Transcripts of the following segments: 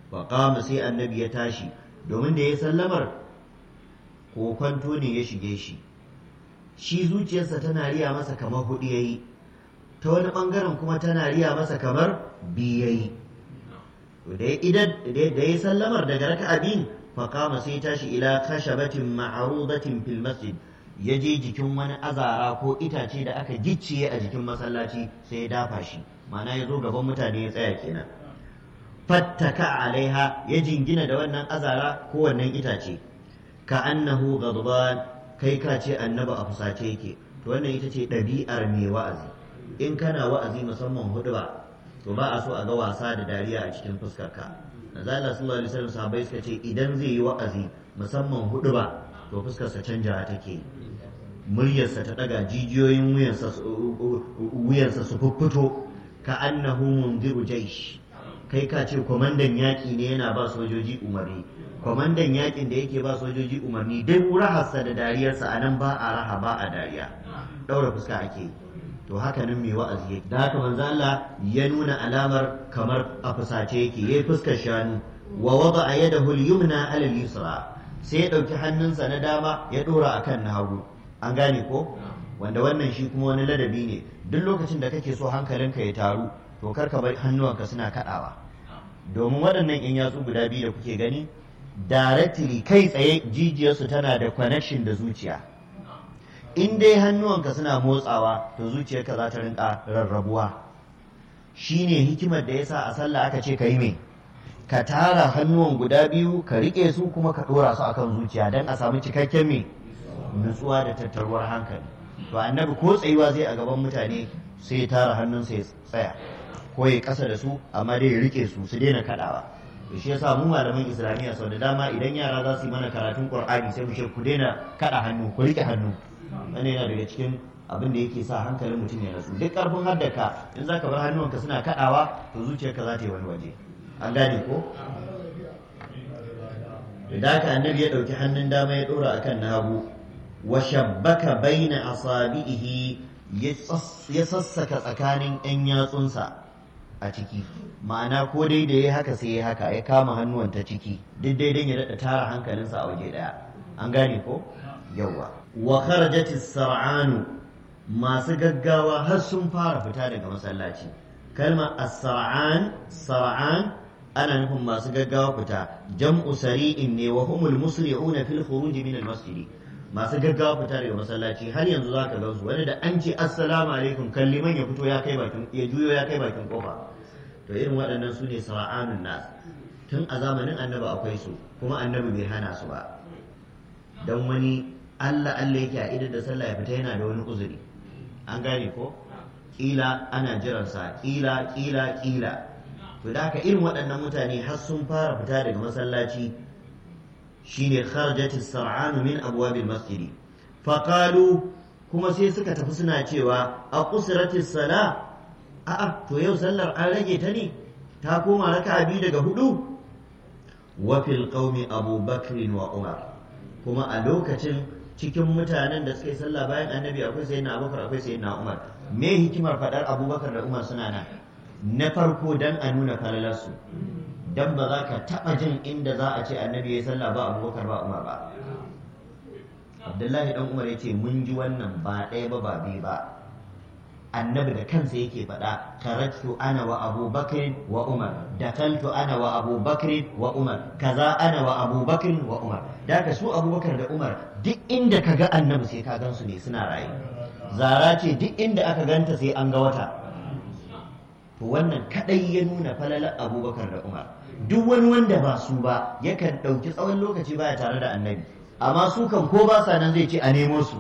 faƙama sai annabi ya tashi domin da ya sallamar ko kwanto ne ya shige shi shi zuciyarsa tana riya masa kamar hudu yayi ta wani bangaren kuma tana riya masa kamar biyu yayi da ya sallamar daga raka'a biyun faƙama sai tashi ila kashabatin ma'arudatin fil masjid ya je jikin wani azara ko itace da aka gicciye a jikin masallaci sai ya dafa shi ma'ana ya zo gaban mutane ya tsaya kenan fattaka alaiha ya jingina da wannan azara ko wannan itace ka annahu ghadban kai ka ce annaba a fusace yake to wannan ita ce ɗabi'ar mai wa'azi in kana wa'azi musamman hudu ba to ba a so a ga wasa da dariya a cikin fuskarka manzo Allah sallallahu alaihi wasallam sahabbai suka ce idan zai yi wa'azi musamman hudu ba to fuskarsa canjawa take muryarsa ta daga jijiyoyin wuyansa su fuffuto ka annahu mundiru jaish kai ka ce kwamandan yaƙi ne yana ba sojoji umarni kwamandan yaƙin da yake ba sojoji umarni duk raharsa da dariyarsa a nan ba a raha ba a dariya ɗaura fuska ake to haka nan mai wa'azi yake da haka manzo Allah ya nuna alamar kamar a fusace yake yayi fuskar shanu wa wada yadahu al-yumna ala al-yusra sai ya ɗauki hannunsa na dama ya ɗora akan na hagu an gane ko wanda wannan shi kuma wani ladabi ne duk lokacin da kake so hankalinka ya taru to kar ka bar hannuwanka suna kaɗawa domin waɗannan in yatsu guda biyu da kuke gani directly kai tsaye jijiyarsu tana da connection da zuciya in dai hannuwanka suna motsawa to zuciyarka za ta rinka rarrabuwa shine hikimar da yasa a sallah aka ce ka yi me ka tara hannuwan guda biyu ka riƙe su kuma ka ɗora su akan zuciya don a samu cikakken me nutsuwa da tattaruwar hankali to annabi ko tsayuwa zai a gaban mutane sai ya tara hannunsa ya tsaya ko ya kasa da su amma dai ya rike su su daina kadawa to shi yasa mu malaman islamiyya sau da dama idan yara za su yi mana karatun qur'ani sai mu ce ku daina kada hannu ku rike hannu wannan yana daga cikin abin da yake sa hankalin mutum ya rasu duk karfin haddaka in za ka bar hannuwanka suna kadawa to zuciyarka za ta yi wani waje an gane ko da haka annabi ya ɗauki hannun dama ya ɗora akan na hagu wa shabbaka baina asabihi ya sassaka tsakanin 'yan yatsunsa a ciki ma'ana ko dai da ya haka sai ya haka ya kama hannuwan ta ciki duk dai ya daɗa tara hankalinsa a waje ɗaya an gane ko yawa wa kharajatis sar'anu masu gaggawa har sun fara fita daga masallaci kalmar as-sar'an sar'an ana nufin masu gaggawa fita jam'u sari'in ne wa humul musli'una fil khuruj min al-masjid masu gaggawa fita daga masallaci har yanzu za ka gansu wani da an ce assalamu alaikum kan liman ya fito ya kai bakin ya juyo ya kai bakin kofa to irin waɗannan su ne sara'anun nas tun a zamanin annabi akwai su kuma annabi bai hana su ba dan wani Allah Allah yake a idar da sallah ya fita yana da wani uzuri an gane ko kila ana jiransa kila kila kila to da haka irin waɗannan mutane har sun fara fita daga masallaci shine kharajati sar'anu min abwabil masjid faqalu kuma sai suka tafi suna cewa a qusrati sala a'a to yau sallar an rage ta ne ta koma raka'a biyu daga hudu wa fil qaumi abubakar wa umar kuma a lokacin cikin mutanen da suka yi sallah bayan annabi akwai sayyidina abubakar akwai sayyidina umar me hikimar fadar abubakar da umar suna nan na farko dan a nuna falalarsu dan ba za ka taɓa jin inda za a ce annabi ya sallah ba abubakar ba umar ba abdullahi dan umar ya ce mun ji wannan ba ɗaya ba ba biyu ba annabi da kansa yake faɗa karatu ana wa abubakar wa umar dakaltu ana wa abubakar wa umar kaza ana wa abubakar wa umar da ka su abubakar da umar duk inda ka ga annabi sai ka gansu ne suna raye zara ce duk inda aka ganta sai an ga wata to wannan kadai ya nuna falalar abubakar da umar duk wani wanda ba su ba yakan ɗauki tsawon lokaci baya tare da annabi amma su kan ko ba sa nan zai ce a nemo su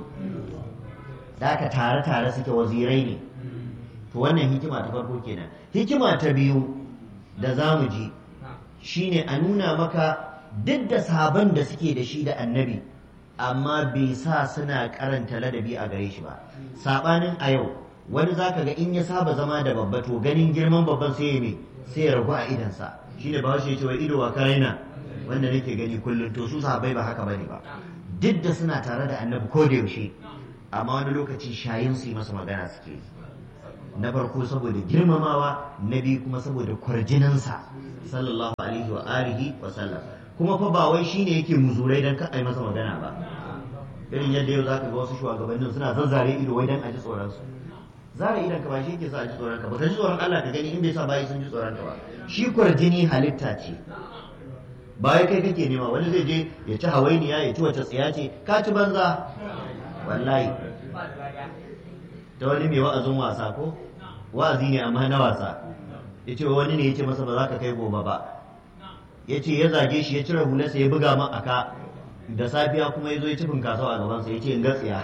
da aka tare tare suke wazirai ne to wannan hikima ta farko kenan hikima ta biyu da za mu ji shine a nuna maka duk da sabon da suke da shi da annabi amma bai sa suna karanta ladabi a gare shi ba sabanin a yau wani zaka ga in ya saba zama da babba to ganin girman babban sai ya me sai ya ragu a idansa shine ba shi ya ce wai ido wa karaina wanda nake gani kullum to su sahabbai ba haka bane ba duk da suna tare da annabi ko da yaushe amma wani lokaci shayin su yi masa magana suke na farko saboda girmamawa na biyu kuma saboda kwarjininsa sallallahu alaihi wa alihi wa sallam kuma fa ba wai shine yake muzurai dan ka ai masa magana ba irin yadda yau zaka ga wasu shugabannin suna zazzare ido wai dan a ji tsoron su zara idan ka ba shi yake sa a ji tsoron ka ba ka ji tsoron Allah ka gani in bai sa bayi sun ji tsoron ka ba shi kwarjini halitta ce ba kai kake nema wani zai je ya ci hawainiya ya ci wata tsiya ce ka ci banza wallahi ta wani mai wa'azin wasa ko wa'azi ne amma na wasa ya ce wani ne ya ce masa ba za ka kai gobe ba ya ce ya zage shi ya cire hularsa ya buga man aka da safiya kuma ya zo ya ci finkasau a gabansa ya ce in gatsiya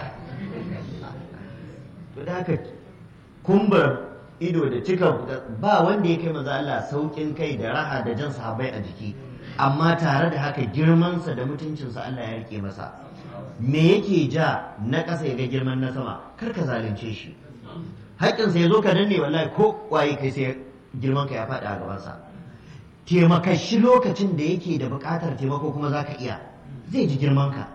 to da haka kumbar ido da cika ba wanda ya kai maza Allah saukin kai da raha da jan sahabbai a jiki amma tare da haka girmansa da mutuncinsa Allah ya rike masa me yake ja na ƙasa ya ga girman na sama kar ka zalunce shi haƙƙinsa ya zo ka danne wallahi ko waye kai sai girman ka ya faɗi a gabansa taimaka shi lokacin da yake da buƙatar taimako kuma za ka iya zai ji girman ka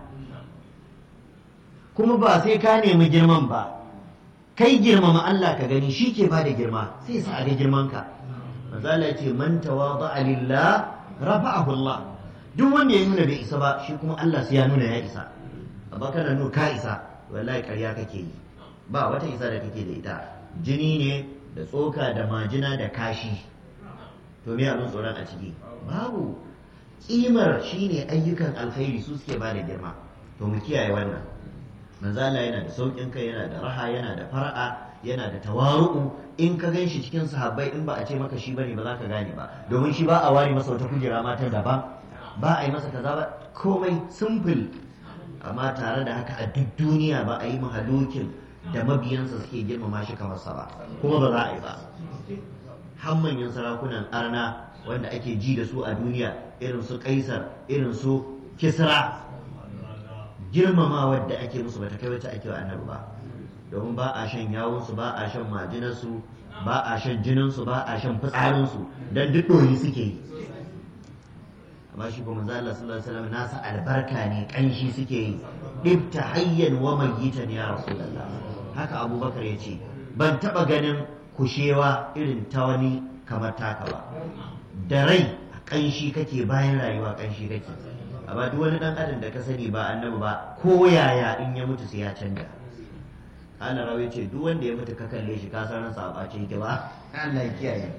kuma ba sai ka nemi girman ba kai girmama Allah ka gani shi ke bada girma sai sa a ga girman ka manzala ya ce man tawada'a lillah rafa'ahu Allah duk wanda ya nuna bai isa ba shi kuma Allah sai ya nuna ya isa amma kana nuna ka isa wallahi ƙarya kake yi ba wata isa da kake da ita jini ne da tsoka da majina da kashi to me abin tsoron a ciki babu kimar shine ayyukan alkhairi su suke bada girma to mu kiyaye wannan manzala yana da saukin kai yana da raha yana da fara'a yana da tawaru'u in ka gan shi cikin sahabbai in ba a ce maka shi bane ba za ka gane ba domin shi ba a ware masa wata kujera ma ta daban ba a yi masa kaza ba komai simple amma tare da haka a duk duniya ba a yi mahalukin da mabiyansa suke girmama shi kamar sa ba kuma ba za a yi ba har manyan sarakunan arna wanda ake ji da su a duniya irin su kaisar irin su kisra girmamawar da ake musu bata kai wacce ake wa annabi ba domin ba a shan yawunsu ba a shan majinarsu ba a shan jininsu ba a shan fitsarinsu don duk ɗori suke yi amma shi kuma manzo Allah sallallahu alaihi wasallam nasa albarka ne kanshi suke yi dibta hayyan wa mayyitan ya rasulullah haka abubakar ya ce ban taba ganin kushewa irin ta wani kamar taka ba da rai kanshi kake bayan rayuwa kanshi kake amma duk wani dan adam da ka sani ba annabi ba ko yaya in ya mutu sai ya canja ana rawa ce duk wanda ya mutu ka kalle shi ka san ransa a bace yake ba Allah ya kiyaye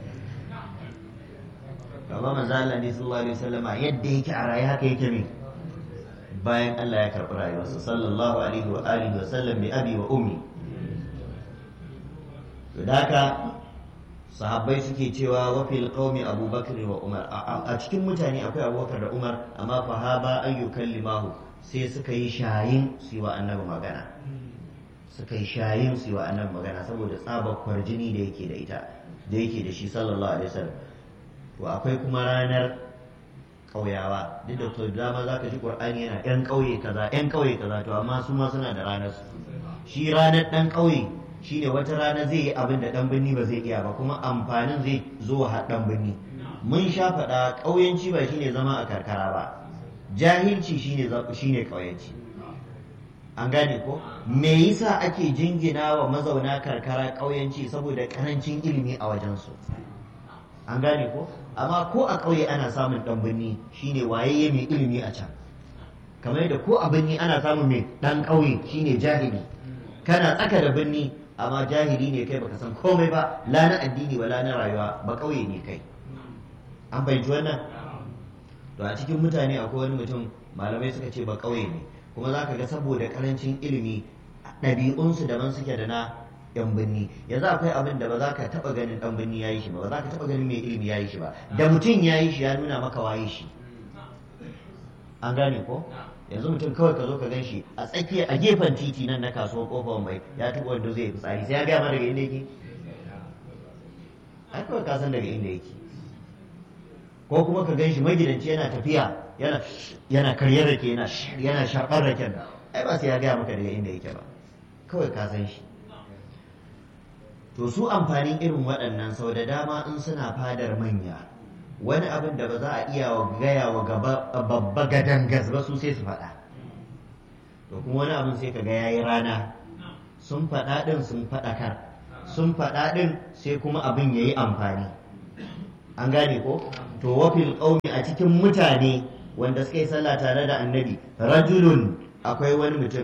Baba manzo Allah ne sallallahu alaihi wasallam yadda yake a raye haka yake ne bayan Allah ya karɓi rayuwarsa sallallahu alaihi wa alihi wa sallam bi abi wa ummi to haka sahabbai suke cewa wa fil qaumi abubakar wa umar a cikin mutane akwai abubakar da umar amma fa haba ayyukan limahu sai suka yi shayin su wa annabi magana suka yi shayin su wa annabi magana saboda tsabar kwarjini da yake da ita da yake da shi sallallahu alaihi wasallam to akwai kuma ranar ƙauyawa duk da to dama zaka ji qur'ani yana yan ƙauye kaza yan ƙauye kaza to amma su ma suna da ranar su shi ranar dan ƙauye shine wata rana zai yi abin da dan birni ba zai iya ba kuma amfanin zai zo wa dan birni mun sha faɗa ƙauyenci ba shine zama a karkara ba jahilci shine shine ƙauyenci an gane ko me yasa ake jingina wa mazauna karkara ƙauyenci saboda ƙarancin ilimi a wajensu an gane ko amma ko a ƙauye ana samun ɗan birni shine wayayye mai ilimi a can kamar da ko a birni ana samun mai ɗan ƙauye shine jahili kana tsaka da birni amma jahili ne kai baka san komai ba la na addini wa la na rayuwa ba ƙauye ne kai an fahimci wannan to a cikin mutane akwai wani mutum malamai suka ce ba ƙauye ne kuma za ka ga saboda karancin ilimi ɗabi'unsu daban suke da na yan birni yanzu akwai abin da ba za ka taɓa ganin ɗan birni ya yi shi ba ba za ka taɓa ganin mai ilimi ya yi shi ba da mutum ya yi shi ya nuna maka waye shi an gane ko yanzu mutum kawai ka zo ka gan shi a tsakiya a gefen titi nan na kasuwar kofar mai ya taɓa wanda zai fitsari sai ya gaya ma daga inda yake ai kawai ka san daga inda yake ko kuma ka gan shi magidanci yana tafiya yana yana karyar rake yana yana sharɓar raken ai ba sai ya gaya maka daga inda yake ba kawai ka san shi to su amfanin irin waɗannan sau da dama in suna fadar manya wani abin da ba za a iya wa gaya wa babba gadangas ba su sai su faɗa to kuma wani abin sai ka ga yayi rana sun faɗa ɗin sun faɗakar sun faɗa ɗin sai kuma abin ya yi amfani an gane ko to wafil ƙaumi a cikin mutane wanda suka yi sallah tare da annabi rajulun akwai wani mutum